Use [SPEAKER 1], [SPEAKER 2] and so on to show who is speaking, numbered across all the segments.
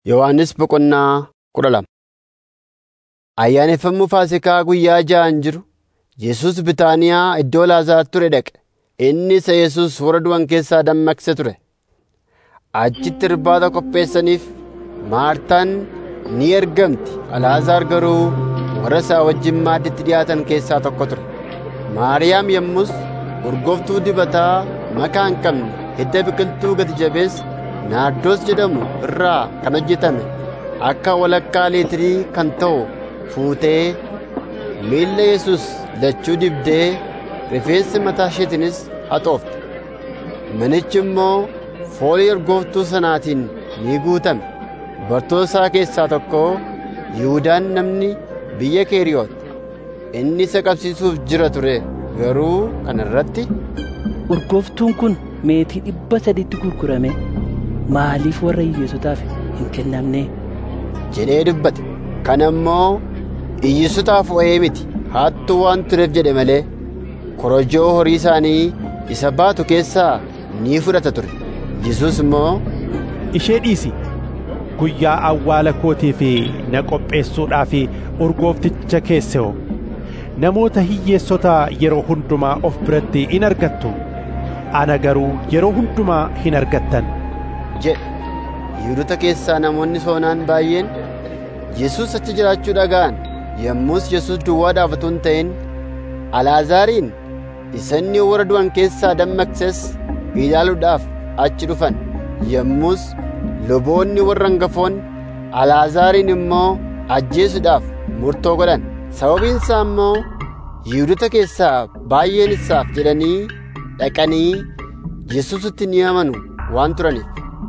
[SPEAKER 1] Yohannis boqonnaa kudha lama Ayyaaneffamuu Faasiikaa guyyaa ja'aan jiru Yesuus Bitaaniyaa iddoo Laazaar ture dhaqe. Inni isa Yesuus warra du'an keessaa dammaqse ture. Achitti irbaata qopheessaniif Maartaan ni ergamti. Alaazaar garuu warra isaa wajjin maadditti dhiyaatan keessaa tokko ture. Maariyaam yommus urgooftuu dibataa makaa hin qabne hidda biqiltuu gati jabeessa naardoos jedhamu irraa kan hojjetame akka walakkaa leetirii kan ta'u fuutee miilla Yesuus lachuu dibdee rifeensa mataa isheetiinis haxoofte. Manichi immoo foolii urgooftuu sanaatiin ni guutame. Bartoota isaa keessaa tokko Yihuudaan namni biyya Keeriyoot inni isa qabsiisuuf jira ture garuu kana irratti
[SPEAKER 2] urgooftuun kun meetii dhibba sadiitti gurgurame maaliif warra hiyyeessotaaf hin kennamne
[SPEAKER 1] jedhee dubbate. Kana immoo hiyyeessotaaf waa'ee miti hattuu waan tureef jedhe malee korojoo horii isaanii isa baatu keessaa ni fudhata ture. Yesuus immoo
[SPEAKER 3] ishee dhiisi guyyaa awwaala kootiif na qopheessuudhaaf urgoofticha keesse hoo namoota hiyyeessota yeroo hundumaa of biratti in argattu ana garuu yeroo hundumaa hin argattan
[SPEAKER 1] jedhe. Yihudoota keessaa namoonni soonaan baay'een Yesuus achi jiraachuu dhaga'an yommus Yesuus duwwaadhaaf utuu hin ta'in Alaazaariin isa inni warra du'an keessaa dammaqses ilaaluudhaaf achi dhufan. Yommus luboonni warra hangafoonni Alaazaariin immoo ajjeesuudhaaf murtoo godhan. Sababiin isaa immoo Yihudoota keessaa baay'een isaaf jedhanii dhaqanii Yesuusitti ni amanu waan turaniif.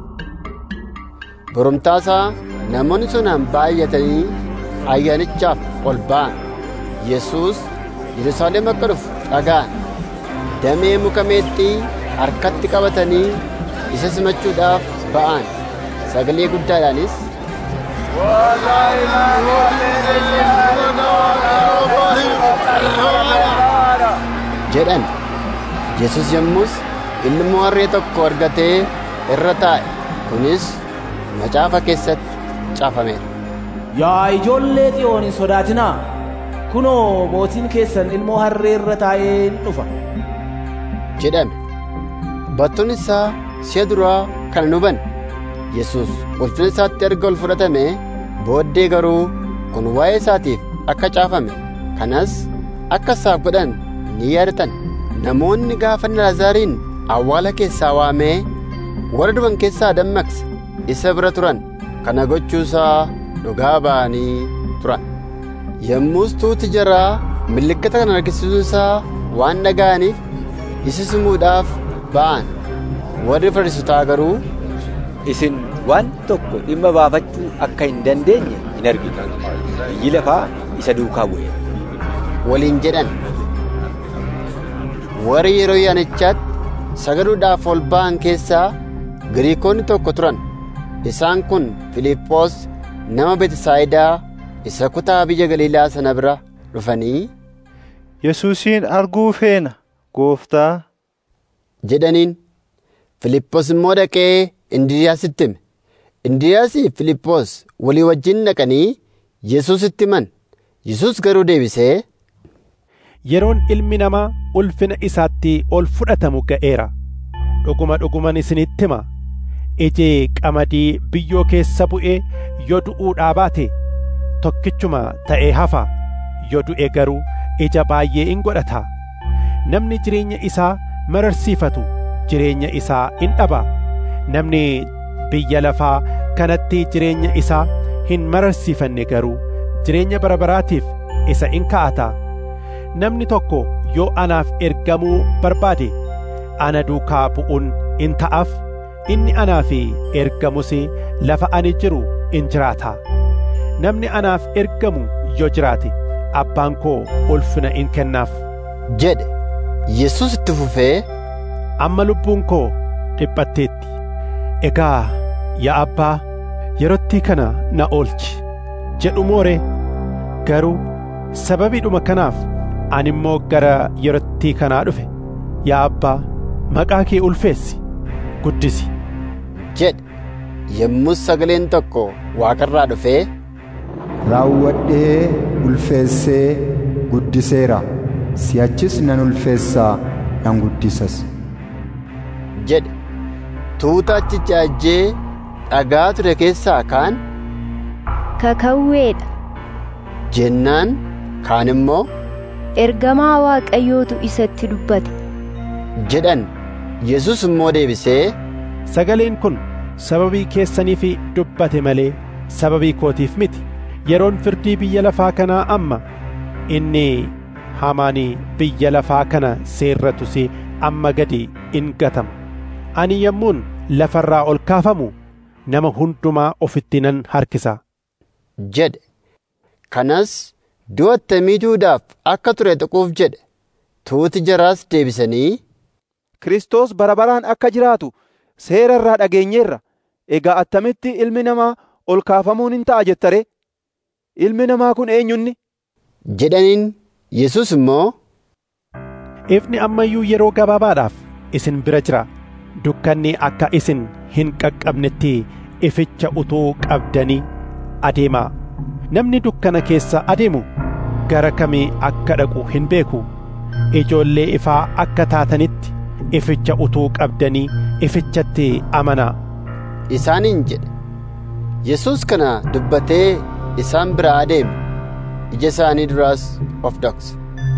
[SPEAKER 1] Boromtaasaa namoonni sonaan baay'atanii ayyaanichaaf ol ba'an. Yesuus Yerusaalem akka dhufu dhaga'an. Damee muka meexxii harkatti qabatanii isa simachuudhaaf ba'an. Sagalee guddaadhaanis jedhan. Yesus yommus ilmoo harree tokko argatee irra taa'e. Kunis macaafa keessatti caafameera.
[SPEAKER 4] Yaa ijoollee xiyoon hin sodaatinaa. Kunoo mootiin keessan ilmoo harree irra taa'ee in dhufa.
[SPEAKER 1] jedhame. Battuun isaa si'a duraa kana nu hubanne. Yesuus ulfina isaatti erga ol fudhatame booddee garuu kun waa'ee isaatiif akka caafame kanas akka isaaf godhan ni yaadatan. Namoonni gaafa Laazaariin awwaala keessaa waamee warra du'an keessaa dammaqse isa bira turan kana gochuusaa dhugaa ba'anii turan. Yommus tuuti jaraa milikkata kana argisiisuu isaa waan dhaga'aniif isa simuudhaaf ba'an. Warri Fariisotaa garuu
[SPEAKER 5] isin waan tokko dhimma baafachuu akka hin dandeenye hin argitu. Biyyi lafaa isa duukaa bu'e.
[SPEAKER 1] waliin jedhan. Warri yeroo yaanichaatti sagaduudhaaf ol ba'an keessaa Giriikonni tokko turan. Isaan kun Filiiphoos nama Betisaayidaa isa kutaa biyya Galiilaa sana bira dhufanii
[SPEAKER 6] Yesuusin arguu feena gooftaa
[SPEAKER 1] jedhaniin. Filiiphoos immoo dhaqee Indiriyaasitti hime. Indiriyaasii Filiiphoos walii wajjin dhaqanii Yesuusitti himan. Yesuus garuu deebisee
[SPEAKER 3] yeroon ilmi namaa ulfina isaatti ol fudhatamu ga'eera dhuguma dhuguman isinitti hima iji qamadii biyyoo keessa bu'ee yoo du'uudhaa baate tokkichuma ta'ee hafa yoo du'e garuu ija baay'ee in godhata namni jireenya isaa mararsiifatu jireenya isaa in dhaba namni biyya lafaa kanatti jireenya isaa hin mararsiifanne garuu jireenya bara baraatiif isa in ka'ata namni tokko yoo anaaf ergamuu barbaade ana duukaa bu'uun in ta'aaf inni anaaf ergamus lafa ani jiru in jiraata namni anaaf ergamu yoo jiraate abbaan koo ulfina in kennaaf
[SPEAKER 1] jedhe. Yesuus itti fufee
[SPEAKER 3] amma lubbuun koo dhiphatteetti egaa yaa abbaa yerootti kana na oolchi jedhu moore garuu sababiidhuma kanaaf ani immoo gara yerootti kanaa dhufe yaa abbaa maqaa kee ulfeessi guddisi
[SPEAKER 1] jedhe. yommus sagaleen tokko waaqarraa dhufee
[SPEAKER 7] raawwadhee ulfeessee guddiseera si'achis nan ulfeessaa nan guddisas
[SPEAKER 1] jedhe tuuta achicha ajjee dhagaa ture keessaa kaan
[SPEAKER 8] kakawweedha
[SPEAKER 1] jennaan kaan immoo
[SPEAKER 8] ergamaa waaqayyootu isatti dubbate
[SPEAKER 1] jedhan yesus immoo deebisee
[SPEAKER 3] sagaleen kun sababii keessaniif dubbate malee sababii kootiif miti yeroon firdii biyya lafaa kanaa amma inni hamaanii biyya lafaa kana seerratus amma gadi in gatama ani yommuun lafarraa ol kaafamu nama hundumaa ofitti nan harkisa
[SPEAKER 1] jedhe kanas du'a attamii duudaaf akka ture tuquuf jedhe tuuti jaraas deebisanii
[SPEAKER 9] Kiristoos bara baraan akka jiraatu seera irraa dhageenyeerra egaa attamitti ilmi namaa ol kaafamuun hin ta'a jettare ilmi namaa kun eenyunni
[SPEAKER 1] jedhaniin yesus immoo
[SPEAKER 3] ifni ammayyuu yeroo gabaabaadhaaf isin bira jira dukkanni akka isin hin qaqqabnetti ificha utuu qabdanii adeemaa namni dukkana keessa adeemu gara kamii akka dhaqu hin beeku ijoollee ifaa akka taatanitti ificha utuu qabdanii ifichatti amanaa
[SPEAKER 1] isaaniin jedhe yesus kana dubbatee isaan biraa adeeme ija isaanii duraas of dhokse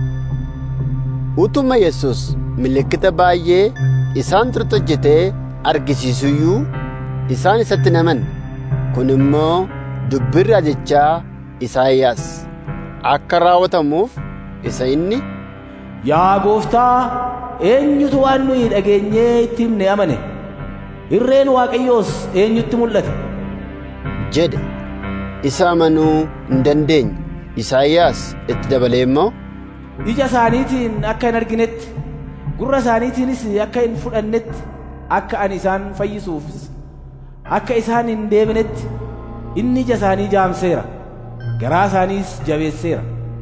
[SPEAKER 1] utuma yesus milikkita baay'ee isaan turte hojjetee argisiisuyyuu isaan isatti naman kun immoo dubbii raajichaa Isaayyaas akka raawwatamuuf isa inni
[SPEAKER 4] Yaa gooftaa eenyutu waan nuyi dhageenyee itti himne amane irreen waaqayyoos eenyutti mul'ate
[SPEAKER 1] jedhe isa amanuu hin dandeenye Isaayyaas itti dabalee immoo
[SPEAKER 4] ija isaaniitiin akka hin arginetti gurra isaaniitiinis akka hin fudhannetti akka ani isaan fayyisuufis akka isaan hin deebinetti inni ija isaanii jaamseera garaa isaaniis jabeesseera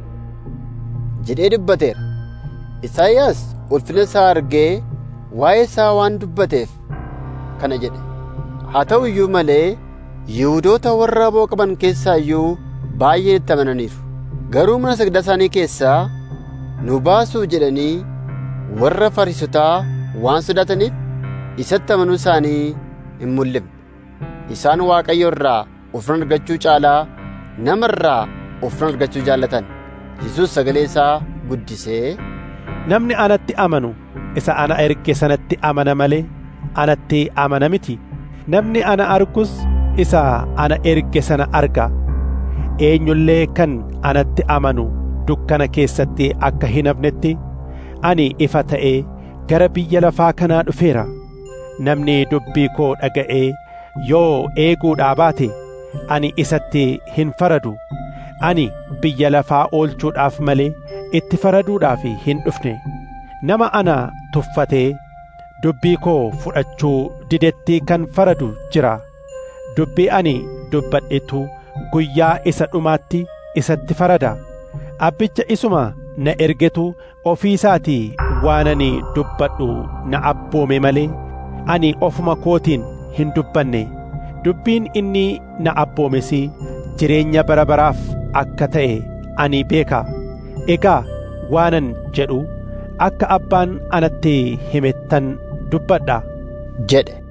[SPEAKER 1] jedhee dubbateera Isaayyaas ulfina isaa argee waa'ee isaa waan dubbateef kana jedhe haa ta'u iyyuu malee Yihuudoota warra aboo qaban keessaa iyyuu baay'een itti amananiiru garuu mana sagda isaanii keessaa nu baasuu jedhanii warra fariisotaa waan sodaataniif isatti amanuu isaanii hin mul'ifne isaan waaqayyo irraa ulfina argachuu caalaa nama irraa ulfina argachuu jaallatan yesus sagalee isaa guddisee
[SPEAKER 3] namni anatti amanu isa ana erge sanatti amana malee anatti amana miti namni ana argus isa ana erge sana arga eenyullee kan anatti amanu dukkana keessatti akka hin hafnetti ani ifa ta'ee gara biyya lafaa kanaa dhufeera namni dubbii koo dhaga'ee yoo eeguudhaa baate ani isatti hin faradu ani biyya lafaa oolchuudhaaf malee itti faraduudhaaf hin dhufne nama ana tuffatee dubbii koo fudhachuu didetti kan faradu jira dubbii ani dubbadhetu guyyaa isa dhumaatti isatti farada abbicha isuma na ergetu ofii isaatii waan ani dubbadhu na abboome malee ani ofuma kootiin hin dubbanne dubbiin inni na abboomes jireenya bara baraaf akka ta'e ani beeka egaa waanan jedhu akka abbaan anatti himettan dubbadha
[SPEAKER 1] jedhe